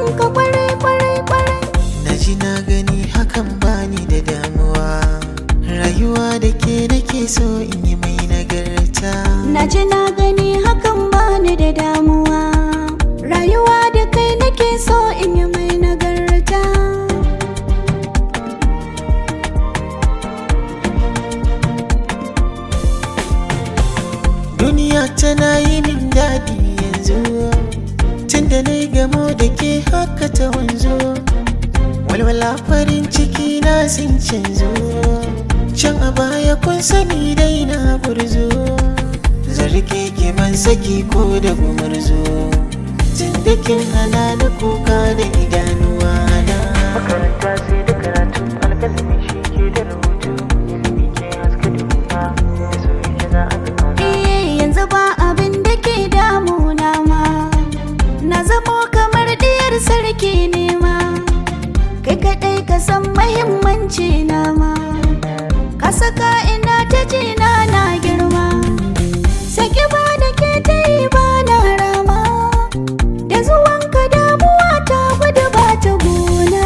son ka kwarai kwarai kwarai na ji na gani hakan bani da damuwa rayuwa da ke nake so in yi mai nagarta na ji na gani hakan bani da damuwa rayuwa da kai nake so in yi mai nagarta duniya tana yi min daɗi yanzu tunda na yi gamo da ke haka ta wanzu walwala farin ciki na sun canzo can a baya kun sani dai na gurzo zarge ke ban saki ko da gumurzo tun da kin hana da kuka da idanuwa na makaranta sai da karatu alkalami shi ke da rubutu ilimi ke haska duniya da soyayya za a ga Eh yanzu ba abin da ke damuna ma Na zamo kamar diyar sarki ne ma Kai kaɗai ka san mahimmanci na ma Ka saka ina ta jina na girma Saki ba da ke ta yi ba na rama Da zuwanka damuwa ta gudu ba ta gona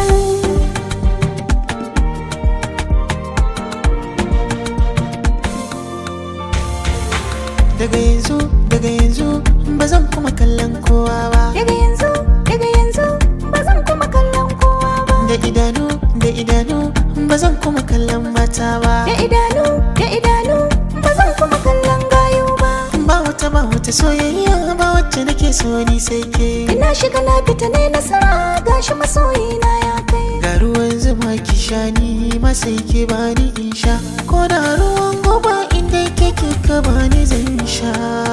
daga yanzu daga yanzu ba zan kuma kallon kowa ba Daga yanzu, daga yanzu ba zan kuma kallon kowa ba da idanu da idanu ba zan kuma kallon mata ba da idanu da idanu ba zan kuma kallon gayu ba ba wata ba wata soyayya ba wacce nake so ni sai ke ina shiga na fita ne nasara gashi masoyina ya kai ga ruwan zuma ki sha ni ma sai ke bani in sha ko da ruwan goba inda kake ka bani zan sha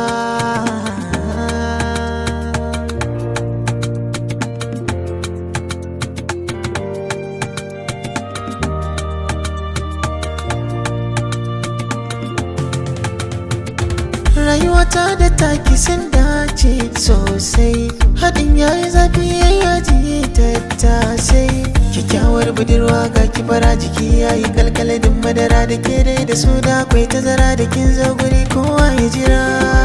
rayuwata da taki sun dace sosai haɗin yayi zafi yayi yaji tattasai kyakkyawar budurwa ga kibara jiki yayi kalkaladin madara da ke dai da su da akwai tazara da kin zo guri kowa ya jira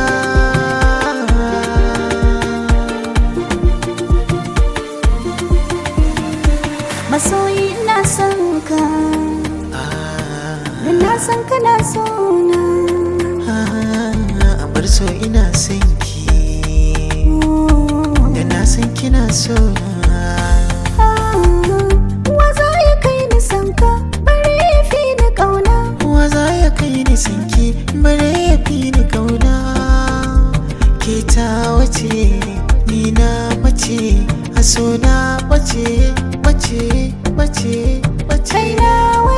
masoyi ina son ka Ah, da na san kana so na ah, a bar so ina son ki da na san kina so na wa za ya kai ni san ka bari ya fi ni kauna Wa za ya kai ni sinki bare ya fi ni kauna ke ta wace ni na mace a so na bace bace bace bace kai na